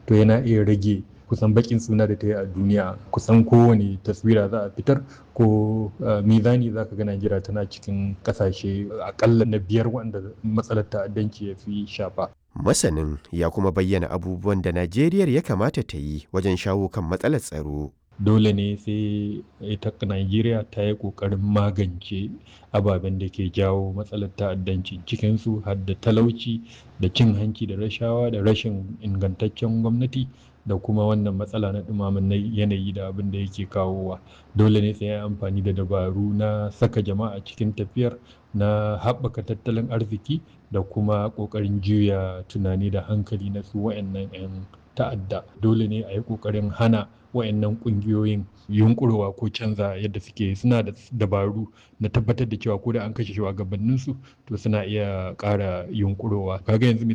to yana iya rage kusan bakin suna da ta yi a duniya kusan kowane taswira za a fitar ko mizani za ka ga Najeriya tana cikin kasashe akalla na biyar wanda matsalar ta'addanci ya fi shafa. Masanin ya kuma bayyana abubuwan da Najeriya ya kamata ta yi wajen shawo kan matsalar tsaro. Dole ne sai ita Najeriya ta yi ƙoƙarin magance ababen da ke jawo matsalar ta'addanci cikinsu har da talauci da cin hanci da rashawa da rashin ingantaccen gwamnati da kuma wannan matsala na ɗumamin yanayi da abin da yake kawowa dole ne sai amfani da dabaru na saka jama'a cikin tafiyar na haɓaka tattalin arziki da kuma ƙoƙarin juya tunani da hankali na su wayannan 'yan ta'adda dole ne a yi ƙoƙarin hana wayannan ƙungiyoyin yunƙurwa ko canza yadda suke suna da dabaru na tabbatar da cewa ko da an kashe shugabanninsu to suna iya ƙara yunƙurowa kaga yanzu